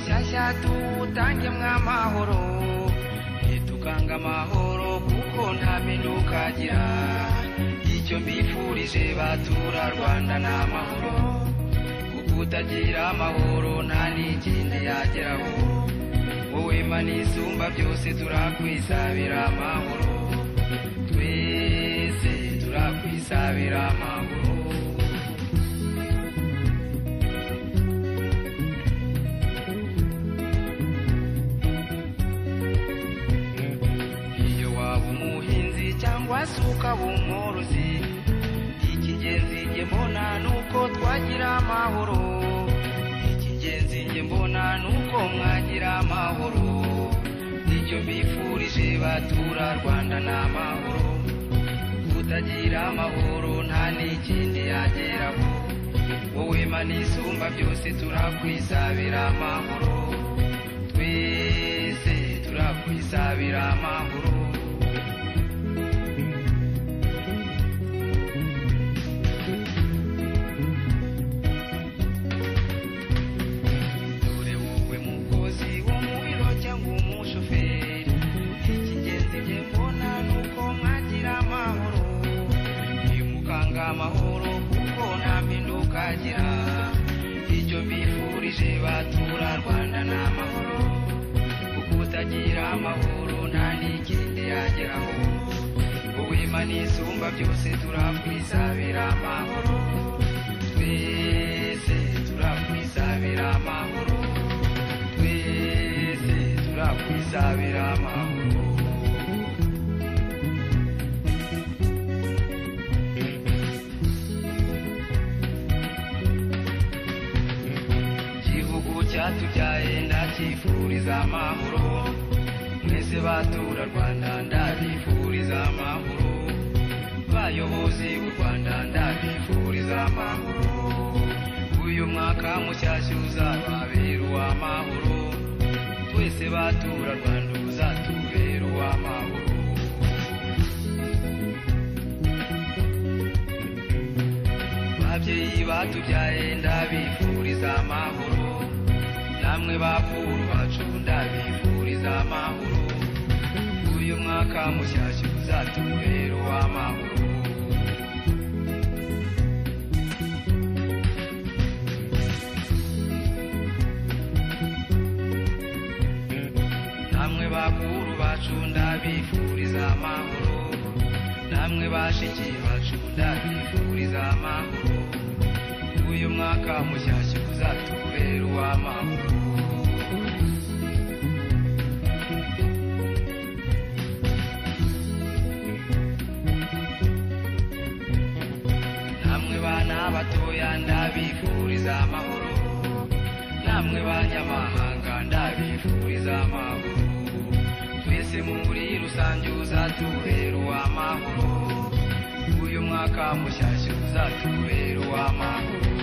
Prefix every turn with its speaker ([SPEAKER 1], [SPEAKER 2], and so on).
[SPEAKER 1] shyashya tuwutangimwe amahoro ntitukanga amahoro kuko nta mpinduka agira icyo mbifurije batura rwanda ni amahoro kuko utagira amahoro nta n'ikindi yageraho wowe mani isumba byose turakwisabira amahoro twese turakwisabira amahoro iyo waba umuhinzi cyangwa se ukaba umworozi icy'ingenzi njye mbona ni uko twagira amahoro icy'ingenzi njye mbona ni uko mwagira amahoro nicyo mbifurije batura rwanda ni amahoro kutagira amahoro nta n'ikindi yageraho wowe mana isumba byose turakwisabira amahoro twese turakwisabira amahoro dore wowe mukozi wo mu biro cyangwa umushoferi icy'ingenzi njye mbona ni uko mwagira amahoro nimukanga amahoro kuko nta mpinduka agira icyo mbifurije batura rwanda ni amahoro kuko utagira amahoro nta n'ikindi yageraho wowe mana isumba byose turakwisabira amahoro twese turakwisabira amahoro twese turakwisabira amahoro igihugu cyatubyaye ndakifuriza amahoro mwese batura rwanda ndabifuriza amahoro bayobozi b'u rwanda ndabifuriza amahoro uyu mwaka mushyashya uzababera uw'amahoro twese batura rwanda uzatubera uw'amahoro babyeyi batubyaye ndabifuriza amahoro namwe bakuru bacu ndabifuriza amahoro uyu mwaka mushyashya uzatubera uw'amahoro namwe bakuru bacu ndabifuriza amahoro namwe bashiki bacu ndabifuriza amahoro uyu mwaka mushyashya uzatubera uw'amahoro namwe bana batoya ndabifuriza amahoro namwe banyamahanga ndabifuriza amahoro twese muri rusange uzatubera uw'amahoro uyu mwaka mushyashya uzatubera uw'amahoro